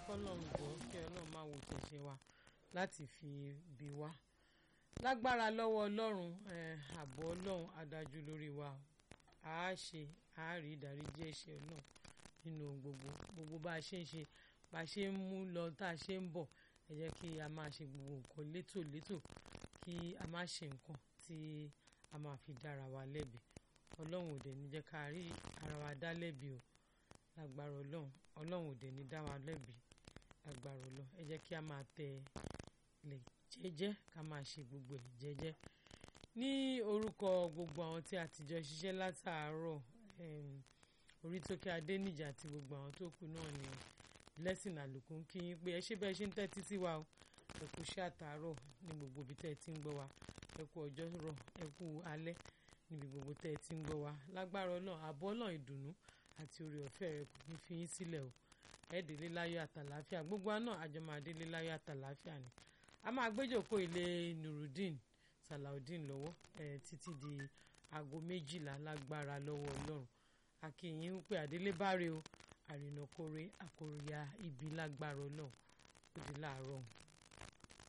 kọ́lọ́run jọ kí ọlọ́run máa wò tẹ̀sẹ̀ wa láti fi bí wá lágbára lọ́wọ́ ọlọ́run ààbò ọlọ́run adájú lórí wa a ṣe a rí ìdáríjì ẹ̀ṣẹ̀ ọlọ́run nínú gbogbo gbogbo bá a ṣe ń ṣe bá a ṣe ń mú lọ tá a ṣe ń bọ̀ ẹ jẹ́ kí a máa ṣe gbogbo nǹkan létòlétò kí a má ṣe nǹkan tí a máa fi dára wa lẹ́bi ọlọ́run ò dẹ̀ ní jẹ́ ká rí ara wa dá lẹ́bi o lágbára ọlọ́run ọlọ́run ò dẹ̀ ní dá wa lẹ́bi lágbára ọlọ́run ẹ jẹ́ kí a máa tẹ ilẹ̀ jẹ́jẹ́ ká máa ṣe gbogbo ẹ̀ jẹ́jẹ́ ní orúkọ gbogbo àwọn tí a ti jọ ṣiṣẹ́ látàárọ̀ Orítókè Adéníjì àti gbogbo àwọn tó kù náà ni Blessing Àlùkò ń kí yín pé ẹ ṣé bẹ́ẹ̀ ṣe ń tẹ́tí sí wa o ẹ kú iṣẹ́ àtàárọ̀ ní gbogbo ibi tẹ́ ẹ ti ń gbọ́ wa ẹ kú ọjọ́ rọ̀ ẹ kú alẹ́ níbi gbogbo tẹ́ ẹ ti ń gbọ́ wa lágbára ọlọ́run àbọ̀ ọlọ́run ìdùnnú àti oore ọ̀fẹ́ rẹ kò ní fi yín sílẹ̀ o ẹ délé láyọ̀ àtàláfíà gbogbo wa náà àjọ máa délé láyọ̀ àtàláfíà ni a máa gbéjòkó ilé Nurudeen Salaudeen lọ́wọ́ ẹ títí di aago méjìlá lágbára lọ́wọ́ ọlọ́run akínyìn pé àdélé báre o àrìnàkóre àkóríyá ibi lágbára ọlọ́run ó di láàárọ̀